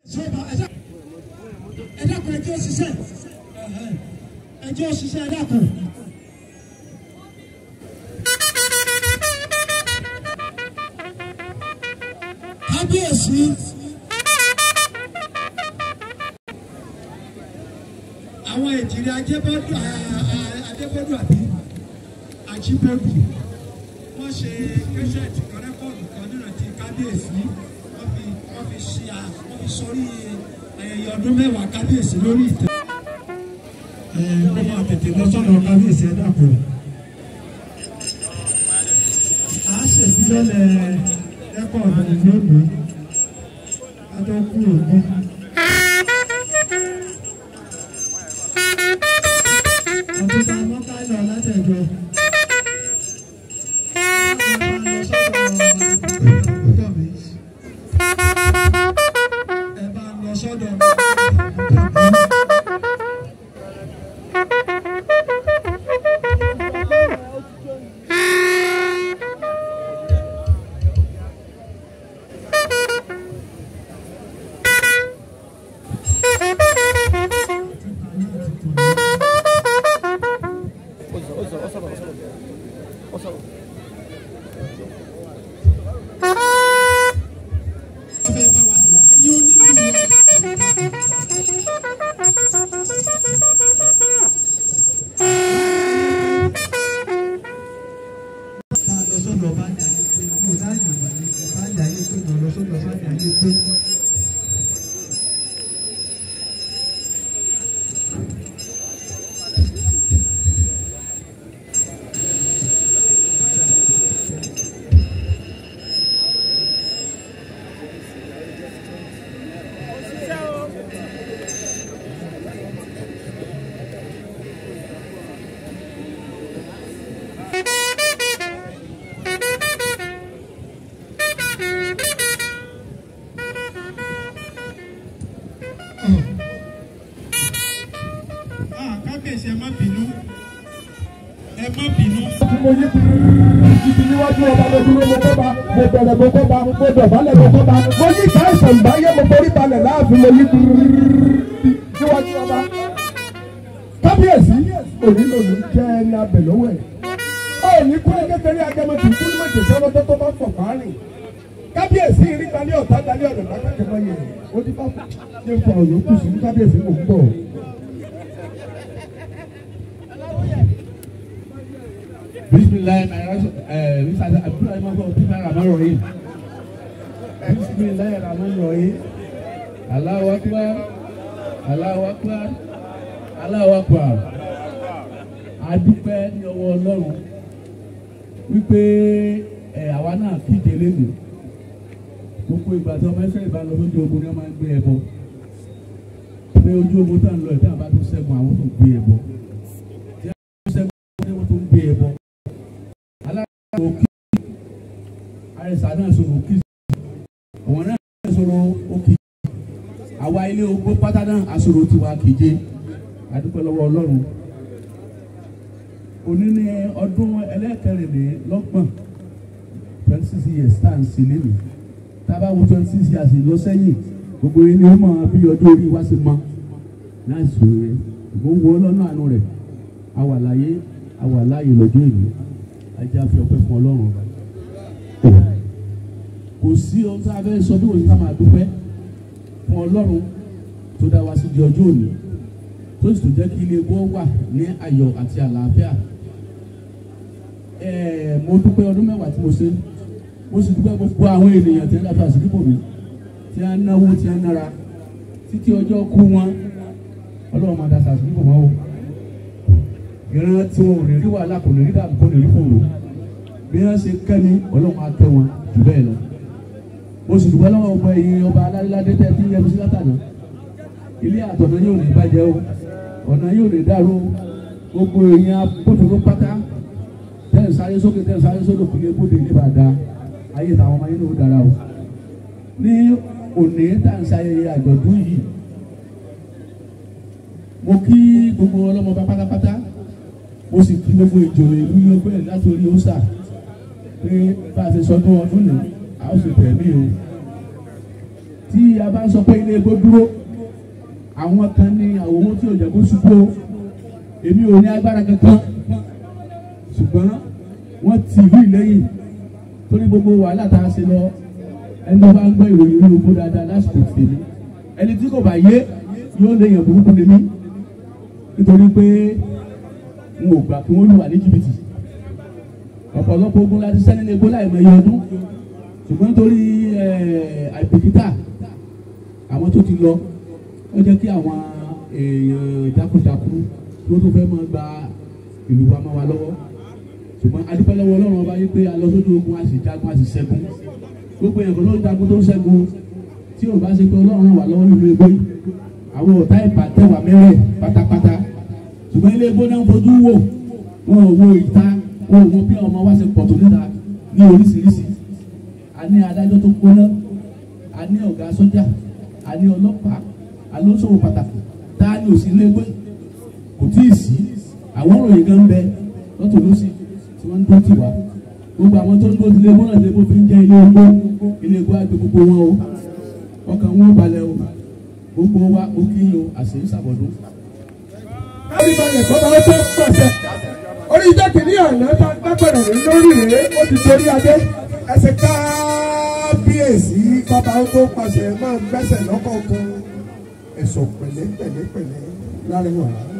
ṣọba ẹ dákun ẹjọ́ ṣiṣẹ́ ẹjọ́ ṣiṣẹ́ ẹ dákun. kábíyèsí àwọn ìjìnlẹ̀ ajébọ́dù adébọ́dù àbí àjíbọ́dù wọ́n ṣe kẹ́sẹ̀tì kan rẹ́kọ̀dù kan nínú ti kábíyèsí wọ́n fi wọ́n fi ṣe à wọ́n fi sọrí ayẹyẹ ọdún mẹ́wàá kábíyèsí lórí ìtẹ́. ẹ ẹ máa tètè lọ sọ́dọ̀ kábíyèsí ẹ dàpọ̀. a ṣèfilọ́lẹ̀ rẹ́kọ̀dù lónìí a tó kú ògùn. ọdún tá a mọ́ ká lọ látẹ̀jọ́. ẹ bá ń lọ sọ́dọ̀ ọbẹ̀ bá wà lọ ẹ̀yin onídìí lọ sọ́dọ̀ bá dà yé pé mo dáyà wà ní bá dà yé pé mo lọ sọ́dọ̀ bá dà yé pé. Ah, kábíyèsí ẹ má bínú ẹ má bínú. mo yí ibi níwájú ọba mo dúró mo kọ́ ba mo bẹ̀rẹ̀ mo kọ́ ba mo dọ̀bálẹ̀ mo kọ́ ba mo yí ká ẹ̀sẹ̀ ìbáyé mo forí balẹ̀ láàfin mo yí níwájú ọba. kábíyèsí òní lòlù jẹ́ ẹni abẹ lọ́wọ́ ẹ̀. òní kú ẹ kékeré agẹmọ tì kú ní méje sọ́wọ́ tó tó bá fọ̀ pààrin. kábíyèsí rí gbalẹ̀ ọ̀tá gbalẹ̀ ọ̀nà lákàtà mọ́ yẹn ó ti bá ṣe fọ ọ̀yọ́ kù sí kábíyèsí mò ń bọ̀. bisimilayi bisimilayi abudulayi ma fọ bisimilayi rahman rahim bisimilayi rahman rahim alahu akbar alahu akbar alahu akbar adúpẹ́ ní ọwọ́ ọlọ́run wípé ẹ àwa náà kíje lẹ́nu gbogbo ìgbà tí ọmọ ẹsẹ̀ ìbá lọ lójú ogun náà máa ń gbé ẹbọ pé ojú ogun tá à ń lọ ìtàn bá tún ṣẹ́gun àwọn tó ń gbé ẹbọ tí a tún ṣẹ́gun àwọn tó ń gbé ẹbọ òkè àìsàn náà sọ̀rọ̀ òkè àwọn náà sọ̀rọ̀ òkè àwa ilé ogbó pátá náà aṣọ̀rọ̀ tiwa kìje adúpẹ́ lọ́wọ́ ọlọ́run òní ní ọdún ẹlẹ́kẹrìnlélọ́gbọ̀n twenty six years tá à ń sin lẹ́nu tábà wo twenty six years lọ sẹ́yìn gbogbo yìí ni ó mọ bí ọdún orí wa ṣe mọ náà sọ̀rọ̀ rẹ̀ gbogbo ọlọ́run àánú rẹ̀ àwa láyé àwa láyé lọ́jọ́ ìlú ajá fi ọpẹ́ fún Ọlọ́run ọba kò sí ohun tí a fẹ́ sọ bí wòye ká máa dúpẹ́ fún Ọlọ́run tó dá wa sí di ọjọ́ òní tó sì tó jẹ́ kí ilé egbò wà ní ayọ̀ àti àlàáfíà ẹ̀ẹ́ mo dúpẹ́ ọdún mẹ́wàá tí mo ṣe mo sì dúpẹ́ gbogbo àwọn ènìyàn tí wọ́n dábàá sí dípò mi tí wọ́n náwó tí wọ́n nára títí ọjọ́ kú wọn Ọlọ́run máa dá sàṣù dípò wọn o ìran tí wọn ò lè rí wàhálà kò lè rí dàbí kò lè rí fòrò bí wọn ṣe kẹ́ni ọlọ́run á tẹ́ wọn jù bẹ́ẹ̀ lọ. mo sì dùgbọ́ lọ́wọ́ ọgbà ẹ̀yìn ọba aládéládé tẹ́ tí yẹnu sí látàná ilé àtọ̀nà yóò lè bàjẹ́ o ọ̀nà yóò lè dàrú o gbogbo èèyàn abótòrò pátá tẹ́ ń sáré sókè tẹ́ ń sáré sódò kí lè bóde ilé bàdá ayé tàwọn ọmọ yín ló dára o. ní òní tá à ń ṣayẹyẹ àjọ̀dún yìí mo kí gbogbo ọlọ́mọ bá pátápátá mo sì kí gbogbo ìjòyè ìlú yóò bẹ́ẹ̀ láti orí ọ̀sà pé bá a ti sọdún ọdún nì a ó sì tẹ̀lé o tí a bá ń sọ pé ilé gbódú àwọn kan ní àwòrán tí òjò kó ṣubú o èmi ò ní agbára kankan ṣùgbọ́n wọ́n ti ìlú ìlẹ́yìn torí gbogbo wàhálà tá a ṣe lọ ẹni tó bá ń gbọ́ ìròyìn orí ogbó dáadáa lásìkò tèmi ẹni tí kò bá yé yóò lè yàn burúkú lèmi nítorí pé n ò gbà kí wọ́n lù wá ní jìbìtì ọ̀pọ̀lọpọ̀ ogun láti sẹ́ni ní egbó láì mọ iye ọdún ṣùgbọ́n nítorí àìbìkítà àwọn tó ti lọ ó jẹ́ kí àwọn èèyàn jákujàku tí wọ́n tó fẹ́ máa gba ìlú wa máa wà lọ́wọ́ ṣùgbọ́n adúpẹ́ lọ́wọ́ ọlọ́run ọba yìí pé a lọ sójú ogun a sì jagun a sì ṣẹ́gun gbogbo èèyàn kan ló ń jagun tó ń ṣẹ́gun tí ò bá ṣe pé ọlọ́run wà lọ́wọ́ nínú egbò yìí àwọn ọ̀tá ìbà tẹ̀wà mẹ́rẹ̀ pátápátá ṣùgbọ́n ilé egbò náà ń fojú wò wọn ò wo ìta wọn ò wo bí ọmọ wa ṣe pọ̀ tó níta ní oríṣiríṣi a ní adájọ́ tó gbóná a ní ọ̀gá sójà a ní ọlọ́pàá alóṣòwò pàtàkì tá a ní òsì ilé egbò yìí kò tí ì sí àwọn òròyìn kan ń bẹ lọ́tọ̀ lọ́sì tí wọ́n ń dún tì wá gbogbo àwọn tó ń dún ilé egbò náà ilé egbò fi ń jẹ́ ilé egbò ilé egbò àgbẹ̀ gbogbo wọn o ọkàn wọn balẹ̀ o gbogbo wa ó kí yín o àṣẹ ìṣàbọ̀dún. káyọ̀ balẹ̀ kọ́ bá tó pàṣẹ. orí ìjọ kìíní àná tá a gbàgbọ́dọ̀ rẹ̀ lórí rẹ̀ ó ti torí adé. ẹsẹ̀ kábíyèsí bàbá ó tó pàṣẹ máa ń gbẹ́sẹ̀ lọ́kọ̀ọ̀kan ẹ̀sọ̀ pẹ̀lẹ́pẹ̀lẹ́pẹ̀lẹ́ láàrin wàhálà.